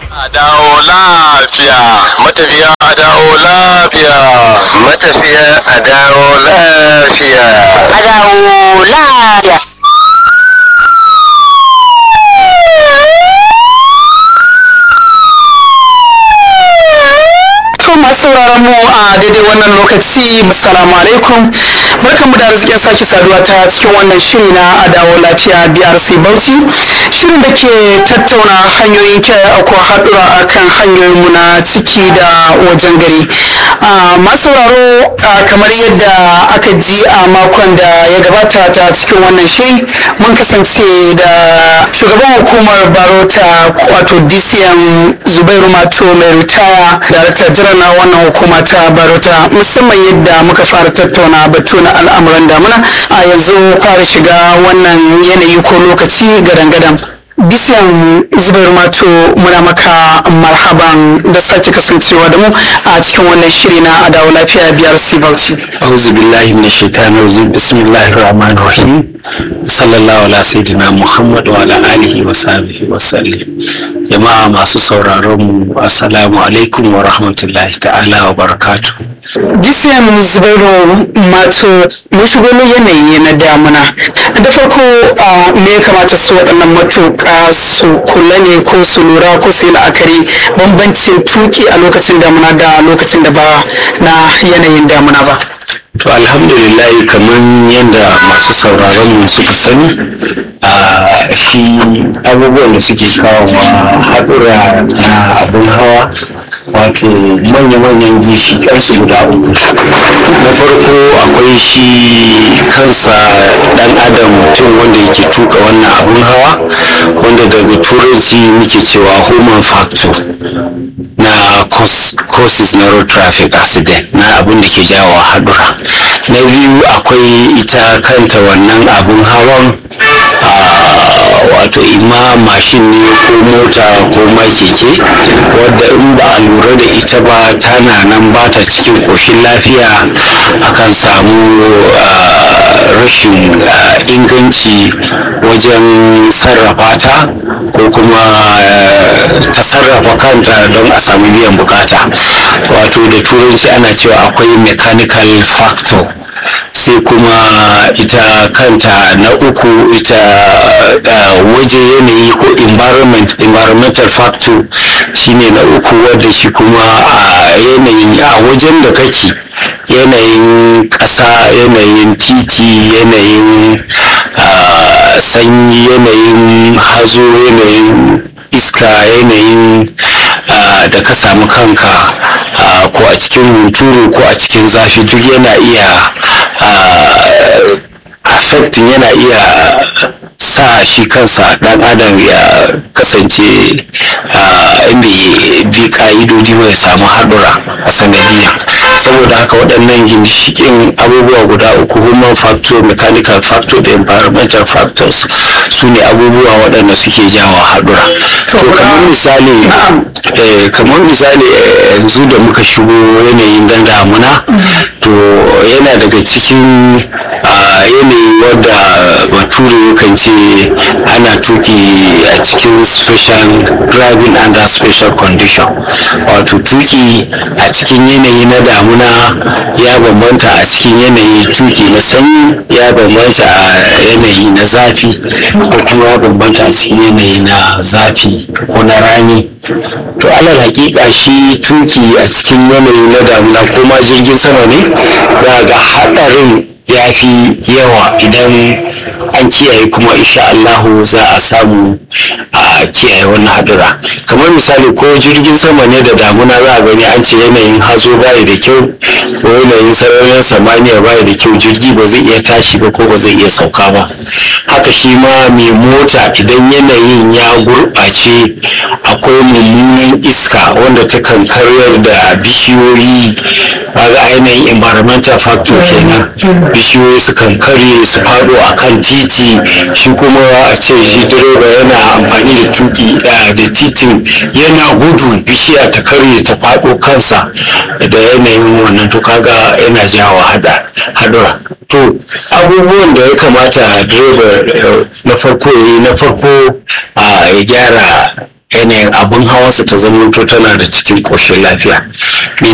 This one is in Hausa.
A dawo lafiya, matafiya a dawo lafiya. matafiya a dawo lafiya a dawo lafiya. To masu sauraron mu a daidai wannan lokaci assalamu alaikum barkanmu da arzikin sake saduwa ta cikin wannan shiri na adawo lafiya BRC Bauchi shirin da ke tattauna hanyoyin kiyaye aukuwa haɗura a kan hanyoyinmu na ciki da wajen gari a masu sauraro a kamar yadda aka ji a makon da ya gabata ta cikin wannan shiri mun kasance da shugaban hukumar barota wato DCM Zubairu Mato mai ritaya darakta jiran na wannan hukuma ta barota musamman yadda muka fara tattauna batu na al'amuran damuna a yanzu fara shiga wannan yanayi ko lokaci gadan-gadan Bisiyan Zubairu Mato muna maka marhaban da sake kasancewa da mu a cikin wannan shiri na adawa lafiya biyar Bauchi. auzu billahi min shaitanir rajim bismillahir rahmanir rahim sallallahu ala sayyidina muhammad wa ala alihi wa sahbihi wa sallim jama'a masu sauraron mu assalamu alaikum wa rahmatullahi ta'ala wa barakatuh Bisiyan Zubairu Mato mun shigo yanayi na damuna. Da farko a me ya kamata su waɗannan matuƙa su kula ne ko su lura ko su yi la'akari bambancin tuki a lokacin damuna da lokacin da ba na yanayin damuna ba. to alhamdulillah kamar yadda masu sauraron mu suka sani a shi abubuwan da suke kawo haɗura na abin hawa wato manya-manyan ginshiƙansu guda uku na farko akwai shi kansa ɗan adam mutum wanda yake tuka wannan abin hawa wanda daga turanci muke cewa human factor na cause- causes na road traffic accident na abin da ke jawo haɗura na biyu akwai ita kanta wannan abin hawan ah, wato ima mashin ne ko mota ko ma keke wadda in ba a lura da ita ba tana nan ba ta cikin ƙoshin lafiya akan samu ah, rashin ah, inganci wajen sarrafa ta ko kuma ah, ta sarrafa kanta don a samu biyan bukata wato da turanci ana cewa akwai mechanical factor sai kuma ita kanta na uku ita uh, waje yanayi ko environment environmental factor shine na uku wadda shi kuma a yanayin a wajen da kake yanayin ƙasa yanayin titi yanayin uh, sanyi yanayin hazo yanayin iska yanayin uh, da ka samu kanka uh, ko a cikin hunturu ko a cikin zafi duk yana iya uh, affecting yana iya sa shi kansa dan adam ya kasance uh, bai bi ka'idodi ba ya samu haɗura a sanadiyan saboda haka waɗannan ginshikin abubuwa guda uku human factor mechanical factor da environmental factors su ne abubuwa waɗanda suke jawo haɗura to kamar misali eh, kamar misali eh, yanzu da muka shigo yanayin dan damuna to yana daga cikin ah, yanayi wadda bature yakan ce ana tuki a cikin special driving under special condition wato tuki a cikin yanayi na damuna ya bambanta a cikin yanayi tuki na sanyi ya bambanta a yanayi na zafi ko kuma ya bambanta a cikin yanayi na zafi ko na rani to alal hakika shi tuki a cikin yanayi na damuna ko ma jirgin sama ne za ga haɗarin ya fi yawa idan an kiyaye kuma insha Allahu za a samu a kiyaye wannan hadura kamar misali ko jirgin sama ne da damuna za a gani an ce yanayin hazo bai da kyau ko yanayin sararin samaniya bai da kyau jirgi ba zai iya tashi ba ko ba zai iya sauka ba haka shi ma mai mota idan yanayin ya gurɓace akwai mummunan iska wanda ta kan karyar da bishiyoyi kaga ainihin environmental factor kenan bishiyoyi su kan karye su faɗo a kan titi shi kuma a ce shi direba yana amfani da tuki da da titin yana gudu bishiya ta karye ta faɗo kansa da yanayin wannan to kaga yana jawo hada hadura to abubuwan da ya kamata direba eh, na farko ya yi na farko a ya gyara yanayin abin hawansa ta zamanto tana da cikin ƙoshin lafiya